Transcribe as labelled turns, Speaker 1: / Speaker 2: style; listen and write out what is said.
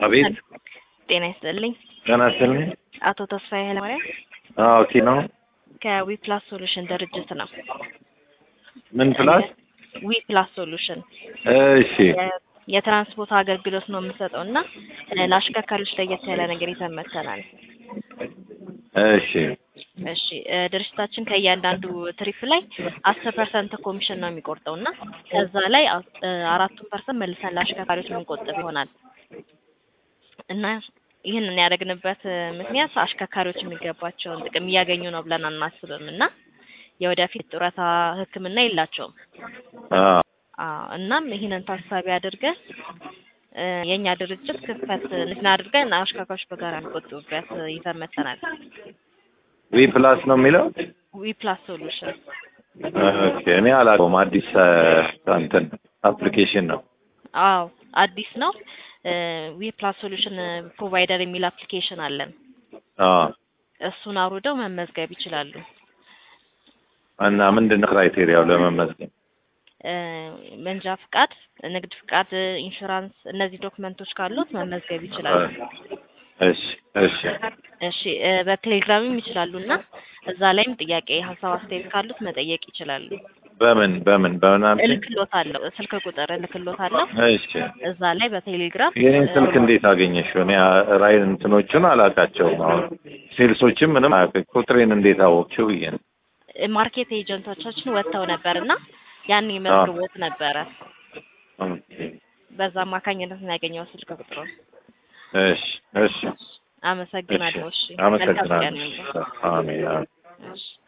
Speaker 1: አቤት
Speaker 2: ጤና ይስጥልኝ።
Speaker 1: ጤና ይስጥልኝ።
Speaker 2: አቶ ተስፋዬ ኃይለማርያም
Speaker 1: አዎ ኦኬ ነው።
Speaker 2: ከዊፕላስ ሶሉሽን ድርጅት ነው።
Speaker 1: ምን ፕላስ?
Speaker 2: ዊፕላስ ሶሉሽን
Speaker 1: እሺ
Speaker 2: የ- የትራንስፖርት አገልግሎት ነው የምንሰጠው እና እ፣ ለአሽከርካሪዎች ለየት ያለ ነገር ይዘን መጥተናል።
Speaker 1: እሺ
Speaker 2: እሺ እ፣ ድርጅታችን ከእያንዳንዱ ትሪፕ ላይ አስር ፐርሰንት ኮሚሽን ነው የሚቆርጠው እና ከዛ ላይ አ- እ፣ አራቱን ፐርሰንት መልሰን ለአሽከርካሪዎች የምንቆጥብ ይሆናል እና ይህንን ያደረግንበት እ፣ ምክንያት አሽከርካሪዎች የሚገባቸውን ጥቅም እያገኙ ነው ብለን አናስብም እና የወደፊት ጡረታ ሕክምና የላቸውም።
Speaker 1: አዎ
Speaker 2: አዎ እናም ይህንን ታሳቢ አድርገን እ፣ የእኛ ድርጅት ክፍተት እንትን አድርገን አሽከርካሪዎች በጋራ የሚቆጥቡበት እ፣ ይዘን መጥተናል።
Speaker 1: ዊ ፕላስ ነው የሚለው።
Speaker 2: ዊፕላስ ሶሉሽን
Speaker 1: ኦኬ እኔ አላውቀውም። አዲስ እ፣ እንትን አፕሊኬሽን ነው።
Speaker 2: አዎ አዲስ ነው። ዊፕላስ ሶሉሽን ፕሮቫይደር የሚል አፕሊኬሽን አለን።
Speaker 1: አዎ
Speaker 2: እሱን አውርደው መመዝገብ ይችላሉ።
Speaker 1: እና ምንድን ነው ክራይቴሪያው ለመመዝገብ?
Speaker 2: እ፣ መንጃ ፍቃድ፣ ንግድ ፍቃድ፣ ኢንሹራንስ እነዚህ ዶክመንቶች ካሉት መመዝገብ ይችላሉ።
Speaker 1: እሺ እሺ
Speaker 2: እሺ እ፣ በቴሌግራምም ይችላሉ እና እዛ ላይም ጥያቄ፣ ሀሳብ፣ አስተያየት ካሉት መጠየቅ ይችላሉ።
Speaker 1: በምን በምን በምን አልሽኝ?
Speaker 2: እልክሎታለሁ፣ ስልክ ቁጥር እልክሎታለሁ።
Speaker 1: እሺ
Speaker 2: እዛ ላይ በቴሌግራም
Speaker 1: የኔን ስልክ እንዴት አገኘሽው? እኔ ራይን እንትኖቹን አላውቃቸውም። አሁን ሴልሶችም ምንም አያውቅ ቁጥሬን እንዴት አወቅሽው ብዬ ነው።
Speaker 2: እ፣ ማርኬት ኤጀንቶቻችን ወጥተው ነበር እና ያን መዝግቦት ነበረ።
Speaker 1: ኦኬ
Speaker 2: በዛ አማካኝነት ነው ያገኘው ስልክ ቁጥሩን።
Speaker 1: እሺ እሺ
Speaker 2: አመሰግናለሁ። እሺ መልካም ቀን
Speaker 1: አመሰግናለሁ።
Speaker 2: ይሁንልህ።
Speaker 1: አሜን አሜን።
Speaker 2: እሺ